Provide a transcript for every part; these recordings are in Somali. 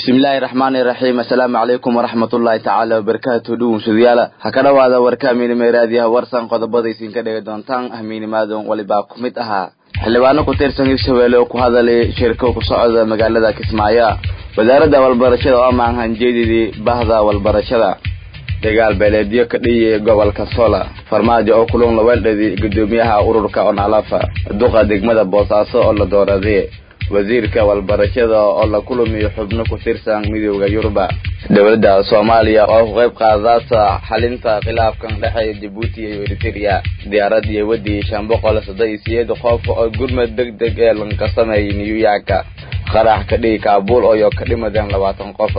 bismillaahi raxmaani raxiim assalaamu calaykum waraxmatullaahi tacaala wabarakaatu dhugunsadayaala ha ka dhowaada warka hamiinima raadiyaha warsan qodobada isinka dhegi doontaan hamiinimaadon walibaa ku mid ahaa xildhibaano ku tirsan hirshabeelle oo ku hadalay shirko ku socda magaalada kismaayo wasaaradda walbarashada oo amaan hanjeedidii bahda walbarashada dagaal beeleedyo ka dhiyi gobolka sola farmaajo oo kulun laweeldhadi gudoomiyaha ururka onalafa duqa degmada boosaaso oo la dooraday wasiirka walbarashada oo la kulamiyo xubno ku tirsan midooda yuruba dowladda soomaaliya oo ku qayb qaadata xalinta khilaafkan dhexeeya jabuuti iyo eriteria diyaarad iyo wadii shan boqol soddon iyo sideed qof oo gurmad deg deg ee lanka sameeyay new york qarax ka dhigi kaabuul oo ka dhimadeen labaatan qof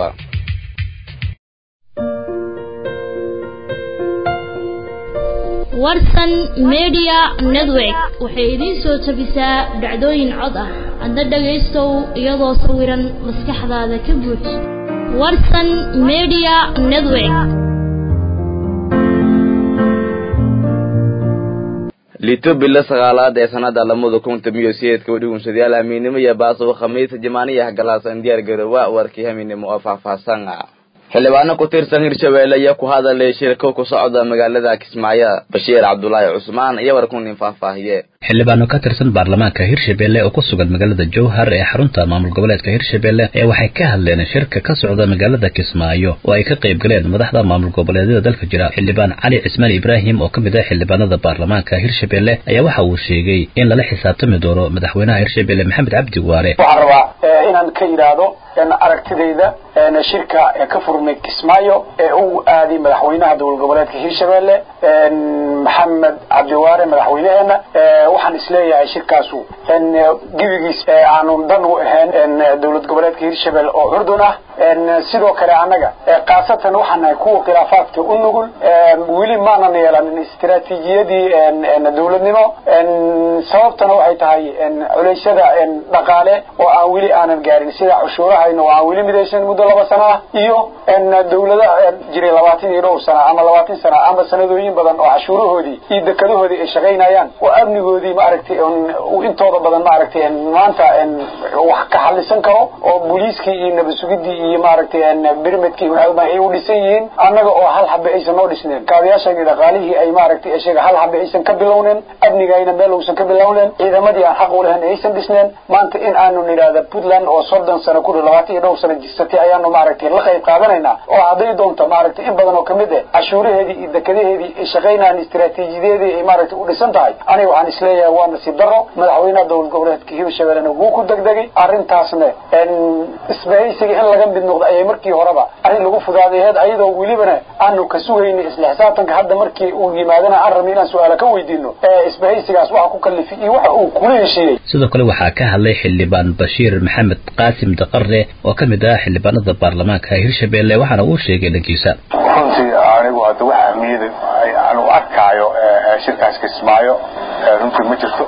warsan media network waxay idiin soo tabisaa dhacdooyin cod ah hadda dhagaystow iyadoo sawiran maskaxdaada ka buuj warsan media network lito bilo sagaalaad ee sanada lamada kun tomiyo sideedka udhigunshadayaal hamiinimo iyo baasow khamiis jamaaniyaha galaasan diyaar garoowa warkii hamiinimo oo faahfaahsan xildhibaano ku tirsan hirshabeelle iyo ku hadalay shirko ku socda magaalada kismaayo bashiir cabdulaahi cusmaan iyo warkunin faahfaahiye xildhibaano ka tirsan baarlamaanka hirshabeelle oo ku sugan magaalada jowhar ee xarunta maamul goboleedka hirshabeelle ee waxay ka hadleen shirka ka socda magaalada kismaayo oo ay ka qayb galeen madaxda maamul goboleedyada dalka jira xildhibaan cali cismaan ibraahim oo ka mid ah xildhibaanada baarlamaanka hirshabeelle ayaa waxa uu sheegay in lala xisaabtami doono madaxweynaha hirshabeelle maxamed cabdi waare waxaan rabaa inaan ka yidhaahdo aragtidayda shirka ka furmay kismaayo ee uu aaday madaxweynaha dowlad goboleedka hirshabeelle maxamed cabdiwaare madaxweyneheena waxaan isleeyahay shirkaasu gebigiis aanu dan u ahayn dowlad goboleedka hirshabelle oo curdun ah sidoo kale annaga khaasatan waxaan nahay kuwa khilaafaadka u nugul weli maanan yeelanin istiraatiijiyadii dowladnimo sababtana waxay tahay culeysyada dhaqaale oo aan weli aanan gaarin sida cushuurahayna oo aan weli midaysan muddo laba sana ah iyo dawlada jiray labaatan iyo dhowr sana ama labaatan sana ama sanadooyin badan oo cashuurahoodii iyo dekadahoodii ay shaqaynayaan oo amnigoodii maaragtay intooda badan maaragtay maanta wax ka xalisan karo oo booliiskii iyo nabasugidii iyo maaragtay birmedkii ay u dhisan yihiin annaga oo hal xabe aysan noo dhisneen kaabayaashani dhaqaalihii ay maaragtay isaga hal xabe aysan ka bilowneen amnigayna meel uusan ka bilowneen ciidamadii aan xaq u lahayn aysan dhisneen maanta in aanu nidhaahda puntland oo soddon sano ku labaatan iyo dhowr sano jirsatay ayaanu maaragtay la qayb qaadanaynaa oo hadday doonto maaragtay in badan oo kamid ah cashuuraheedii iyo dekadaheedii ay shaqaynayaan istiraatiijiyadeedii ay maaragtay u dhisan tahay aniga waxaan isleeyahay waa nasiib daro madaxweynaha dowlad goboleedka hirshabellena wuu ku degdegay arrintaasna isbahaysiga in laga mid noqdo ayay markii horeba arrin lagu fudaadaheed ayadoo welibana aanu ka sugaynay isla xisaabtanka hadda markii uu yimaadana aan rabnay inaan su-aala ka weydiino isbahaysigaas waxa ku kalifay iyo waxa uu kula heshiiyey sidoo kale waxaa ka hadlay xildhibaan bashiir maxamed qaasim daqare oo ka mid ah xildhibaanada baarlamaanka hirshabelle waxaana uu sheegay dhankiisa runtii anigu hadda waxa ahmiyada aan u arkaayo shirkaas kismaayo runtii ma jirto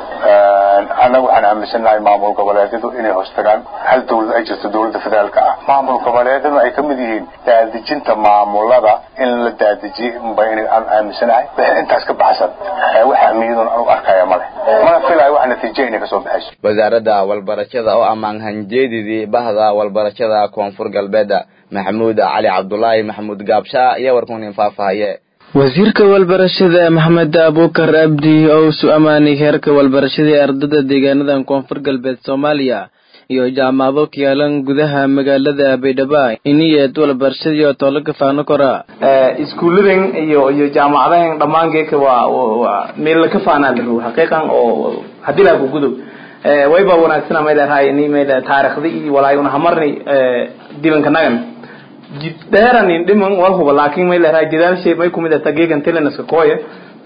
annaga waxaan aaminsanahay maamul goboleedyadu inay hoostagaan hal dawlad ay jirto dawladda federaalka ah maamul goboleedyadu ay kamid yihiin daadejinta maamulada in la daadejiyey unba in aan aaminsanahay wixii intaas ka baxsan wax ahmiyadun aan u arkaya male mana filayo wax natiijo inay kasoo baxayso wasaaradda walbarashada oo ammaan hanjeedidii bahda walbarashada koonfur galbeed maxamuud cali cabdulaahi maxamuud gaabshaa iyo warkunin faahfaahaye wasiirka walbarashada maxamed abuukar abdi oo isu ammaanay heerka walbarashada ee ardada deegaanadan koonfur galbeed soomaaliya iyo jaamacado ka yaalan gudaha magaalada baydhabo iniyeed walbarashadii oo toolo ka faano kora iskuulladan iyo iyo jaamacadahan dhammaan geeka waa waa meel la ka faanaa la rabo xaqiiqan oo haddii laa ku gudub wayba wanaagsana may leedahay ini may leedahay taariikhda iyo walaayuna hamarni dibanka nagan jid dheeranin dhiman wal huba laakiin may leedahay jidaalshay may kumid ah geegan telenaska kooya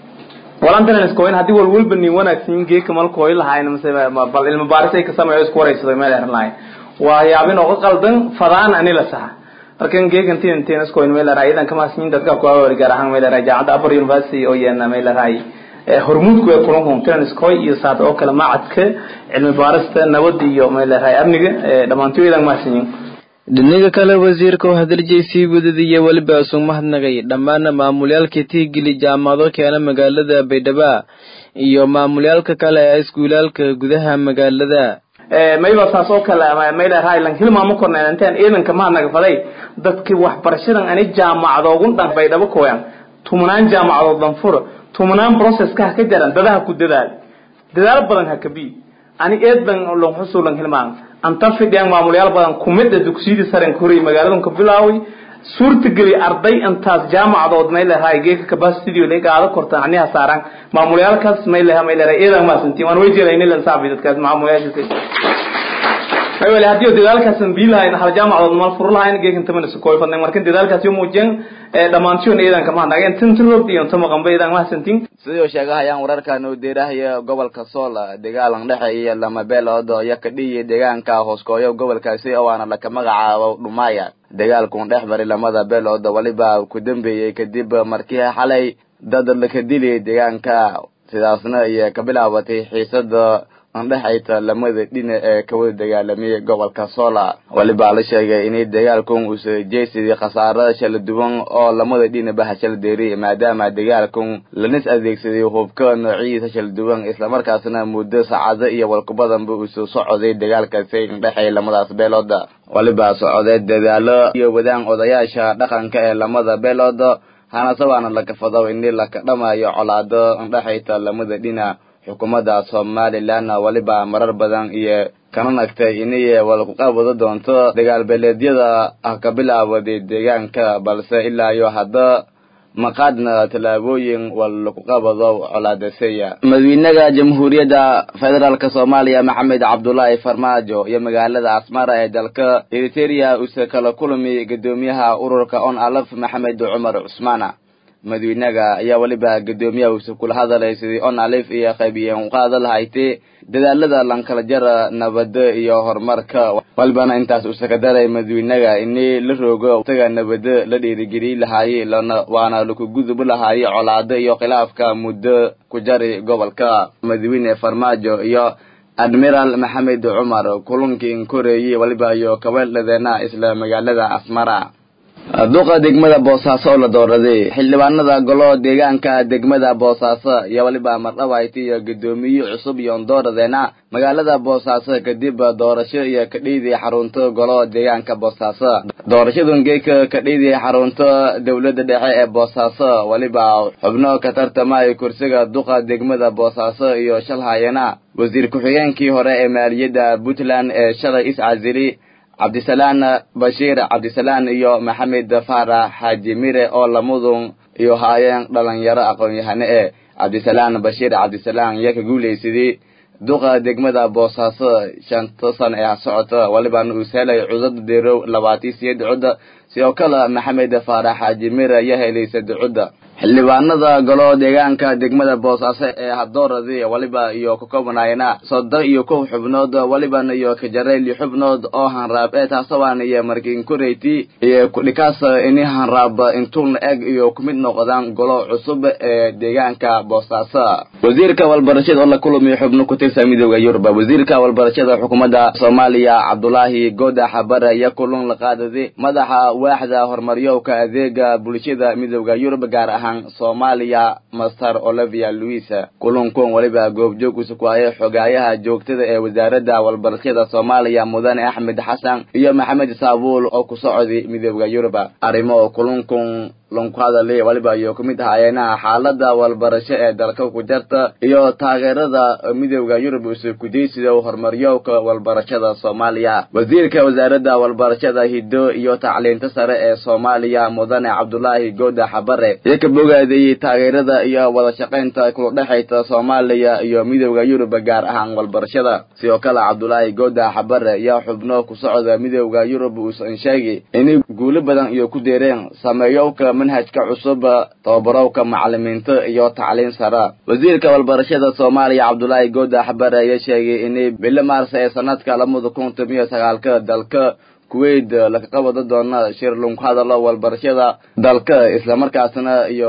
walan telenaska kooyin haddii wal walba nin wanaagsan geeka mal kooy lahayn mase bal ilmo baaris ay ka sameeyo isku wareysado may leedahay lahayn waa yaabin oo qaldan fadaan ani la saxa markan geegan tin tenas kooyin may leedahay idan kama sin dadka ku awar gaar ahaan may leedahay jaamacadda upper university oo yeena may leedahay hormuudku ee kulan homtens koy iyo saad oo kale macadka cilmi baarista nabad iyo may leedahay amniga dhammaantood idan mahadsanyiin dhinaga kale wasiirka oo hadaljiy sii wadadiiyo weliba isuu mahadnaqay dhammaan maamulyaalka tiigili jaamacado keena magaalada baydhabo iyo maamulyaalka kale ee iskuulaalka gudaha magaalada mayba saas oo kale mayla raylan hilmaamo korneen intaan ciidanka ma nagfaday dadkii waxbarashadan ani jaamacadoogun dhan bay dhaba kooyaan tumanaan jaamacadood dhan furo tumanaan processka ha ka jaran dadaha ku dadaal dadaal badan ha kabi ani eed ban lon xusulan hilmaan anta fidhiyaan maamulayaal badan kumida dugsiyadii saren koray magaaladan ka bilaaway suurtageli arday intaas jaamacadood may leedahay geeka capacity lay qaado kortaan aniha saaran maamulayaalkaas may leedahay may leedahay eedan ma santi waan way jeelayna lan saabi dadkaas maamulayaasha may wala hadii dadaalkaas aan biilahayn hal jaamacadood mal fur lahayn geekan tamana su kooy fadnay markan dadaalkaas iyo muujin ee dhamaantiin eedan kama nageen tin tirod iyo tama qamba eedan ma santin sidoo sheegahayaan wararkan uu deerahaya gobolka sool dagaalan dhexe iyo lama beelood iyo kadhiyi deegaanka hooskooyo gobolkaasi oo aana laka magacaabo dhumaya dagaalkun dhex maray lamada beelood waliba ku dambeeyey kadib markii xalay dad laka dili deegaanka sidaasna iyo ka bilaabatay xiisada andhexayta lamada dhina ee kawada dagaalamiyay gobolka sola waliba la sheegay inay dagaalkun uusa jeysidii khasaaro shala duwan oo lamada dhinaba hashala deeriy maadaama dagaalkun lanis adeegsaday hubka noociyiisa shala duwan islamarkaasna muddo saacado iyo walkubadanba uusa socday dagaalkaasi indhexay lamadaas beelooda waliba socday dadaalo iyo wadaan odayaasha dhaqanka ee lamada beelood hanase waana lakafado ini laka dhamayo colaado indhexayta lamada dhina xukuumadda somalilan waliba marar badan iyo kana nagtay inay walkuqabado doonto dagaal beeleedyada ah ka bilaawaday deegaanka balse ilaa iyo hadda maqaadna tallaabooyin walakuqabado colaadaseya madaxweynaha jamhuuriyadda federaalk soomaaliya maxamed cabdulaahi farmaajo iyo magaalada asmara ee dalka eriteria uuse kala kulmi guddoomiyaha ururka on alaf maxamed cumar cusmaana madaxweynaga ayaa weliba guddoomiyaha uuse kula hadalay sidii on alif iyo qaybiyeen uqaada lahaytay dadaalada lankala jara nabada iyo horumarka walibana intaas uuse ka daray madaxweynaga ini la roogo taga nabada la dhiirigeliy lahaayey lana waana laku gudubi lahaayey colaado iyo khilaafka muddo ku jari gobolka madaxweyne farmaajo iyo admiral maxamed cumar kulankii koreeyey waliba iyo kabeeldhadeena isla magaalada asmara duqa degmada boosaaso oo la dooraday xildhibaanada golo deegaanka degmada boosaaso iyo waliba mardhawayti iyo guddoomiye cusub iyo dooradeena magaalada boosaaso kadib doorasho iyo kadhiidii xarunta golo deegaanka boosaaso doorashadan geeka kadhiidii xarunta dowladda dhexe ee boosaaso waliba xubno ka tartamay kursiga duqa degmada boosaaso iyo shalhayana wasiir ku-xigeenkii hore ee maaliyadda puntland ee shalay iscasili cabdisalaan bashiir cabdisalaan iyo maxamed faarax xaaji mire oo lamadun iyo haayeen dhalinyaro aqoon-yahane ee cabdisalaan bashiir cabdisalaan iyo ka guulaysadii duqa degmada boosaaso shanta san ee socota walibana uu helay cudada deerow labaatan siyeed cudda sidoo kale maxamed faarax xaaji mire iyo helay sadde cudda xildhibaanada golo deegaanka degmada boosaaso ee hadooradii waliba iyo ka koobanaayana soddon iyo kow xubnood walibana iyo kajareyli xubnood oo hanraab ee taasabaan iyo markiin koreyti iyo kudhikaas ini hanraab intuuna eg iyo kumid noqdaan golo cusub ee deegaanka boosaaso wasiirka walbarashada oo la kulamiyo xubno ku tirsan midooda yurub wasiirka walbarashada xukuumadda soomaaliya cabdulaahi goodax bare iyo kulun la qaadaday madaxa waaxda horumaryowka adeega bulshada midooda yurub gaar ahaan soomaaliya master olivia louis kulankun waliba goobjoogkiisa ku hayay xogaayaha joogtada ee wasaaradda walbarashada soomaaliya mudane axmed xasan iyo maxamed saabuul oo ku socday midooda yurub arrimo kulankun lanku hadalay waliba iyo kumid ahaayeena xaalada walbarasho ee dalka ku jarta iyo taageerada midooda yurub use kudaysiga horumaryowka walbarashada soomaaliya wasiirka wasaaradda walbarashada hiddo iyo tacliinta sare ee soomaaliya mudane cabdulaahi gooda xabare iyo ka bogaadayey taageerada iyo wada shaqaynta kula dhexaysa soomaaliya iyo midooda yurub gaar ahaan walbarashada sidoo kale cabdulaahi gooda xabare iyo xubno ku socda midooda yurub uusan sheegay inay guulo badan iyo ku deereen sameeyowka manhajka cusub tababarowka macalimiinta iyo tacliin sara wasiirka walbarashada soomaaliya cabdulaahi gooda xabare ayaa sheegay inay bilo maars ee sanadka labada kun toban iyo sagaalka dalka kuwait laga qabado doona shir lunku hadalo walbarashada dalka islamarkaasna iyo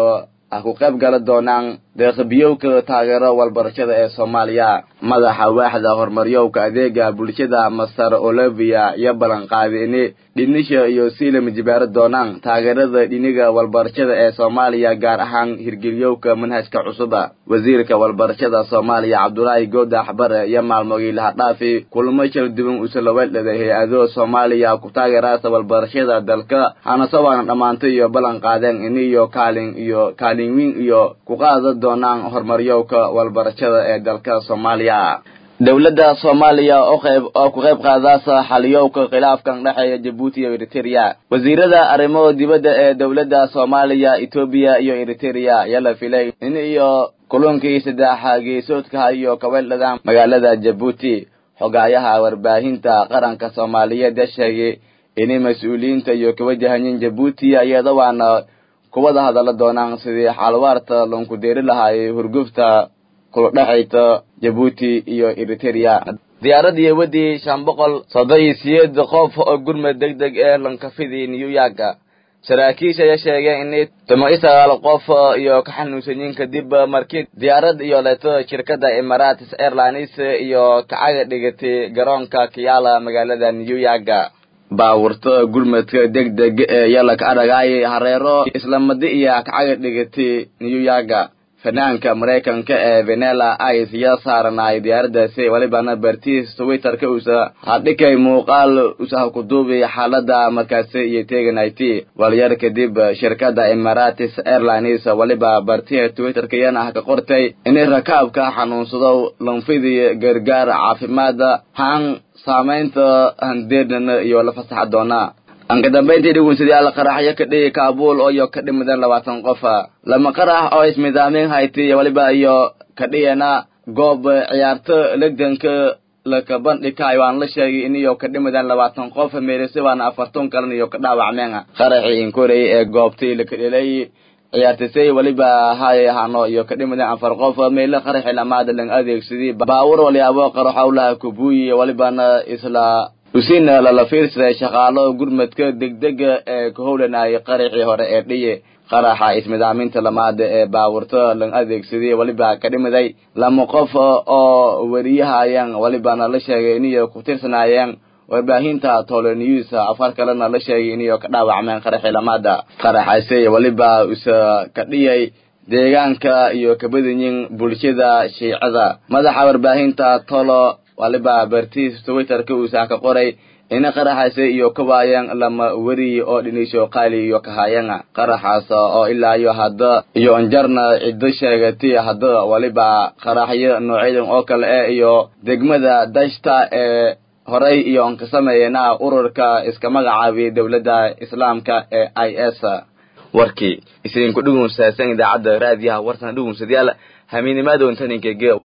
ah ku qayb gala doonaan deeqbiyowka taageero walbarashada ee soomaaliya madaxa waaxda horumaryowka adeega bulshada masar olivia iyo ballanqaaday ini dhinisha iyo siilama jibaaro doonaan taageerada dhiniga walbarashada ee soomaaliya gaar ahaan hirgeliyowka manhajka cusuba wasiirka walbarashada soomaaliya cabdulaahi goodax bare iyo maalmogii lahadhaafi kulamo kala duwan usalawaldhada hay-ado soomaaliya ku taageeraasa walbarashada dalka hanasawaana dhammaantay iyo ballan qaadeen iniyo kaalin iyo kaalin weyn iyo ku qaada doonaan horumaryowka walbarashada ee dalka soomaaliya dowladda soomaaliya oo qayb oo ku qayb qaadaasa xaliyowka khilaafkan dhexeeya jabuuti iyo eriteria wasiirada arrimo dibadda ee dowladda soomaaliya etoobiya iyo eriteria ayaa la filay in iyo kulankii saddexa geesoodkaha iyo kabeeldhadaan magaalada jabuuti xogaayaha warbaahinta qaranka soomaaliyeed ee sheegay inay mas-uuliyiinta iyo kawajahanyin jabuuti iyada waana kuwada hadalla doonaan sidii xaalwaarta loonku deeri lahaayay hurgufta kula dhexayta jabuuti iyo eriteria diyaaradii wadii shan boqol soddon iyo siyeed qof oo gurmad deg deg ee lankafidii new york saraakiisha ayaa sheegeen inay toban iyo sagaal qof iyo ka xanuunsanyiin kadib markii diyaarad iyo leeto shirkadda emirates airlines iyo kacaga dhigatay garoonka kiyaala magaalada new york baawurta gurmadka deg deg ee yalaka adhagaay hareero islamadi iyo kacaga dhigatay new york fanaanka maraykanka ee venela ice yaa saaranay diyaaradaasi walibana bartiis twitterka usa hadhikay muuqaal usaha ku duubay xaalada markaasi iyo teganity walyar kadib shirkada emirates airlines waliba bartiha twitterka yana ah ka qortay inay rakaabka xanuunsado lanfidii gargaar caafimaada haan saamaynta handeernana iyo la fasaxa doona anka dambayntii dhugunsidayaal qaraxyo ka dhigi kaabuul oo iyo ka dhimidan labaatan qof lama qarax oo ismidaamiin hayti waliba iyo ka dhigana goob ciyaarto legdanka laka bandhigay waan la sheegay in iyo ka dhimidan labaatan qof meelise waana afartan kalan iyo ka dhaawacmeen qaraxii inkorey ee goobtii laka dhelay ciyaartisay waliba hay hano iyo ka dhimidan afar qof meelo qaraxi lamaada lang adeegsadii baawur walyaabo qaraxowlaha kubuyi walibana isla usiina lala fiirsaday shaqaalo gurmadka degdega ee ku howlanayay qaraxii hore ee dhiye qaraxa ismidaaminta lamaada ee baawurto lang adeegsaday waliba ka dhimiday lama qof oo wariyahayeen walibana la sheegay iniyo ku tirsanaayeen warbaahinta tole news afar kalena la sheegay iniyo ka dhaawacmeen qaraxii lamaada qaraxaase waliba usa ka dhiyay deegaanka iyo kabadanyin bulshada shiicada madaxa warbaahinta tolo waliba bartiis twitterka uusaa ka qoray ina qaraxaase iyo ka waayeen lama weri oo dhinisho qaali iyo kahaayeen qaraxaas oo ilaa iyo hadda iyo onjarna ciddo sheegatay hadda waliba qaraxyo noocyadan oo kale eh iyo degmada dashta ee horay iyo on ka sameeyena ururka iska magacaabiyay dowladda islaamka ee i s warkii isinku dhugunsaasan idaacadda raadiyaha warsan dhugunsadayaal hamiinimaada intaninkeege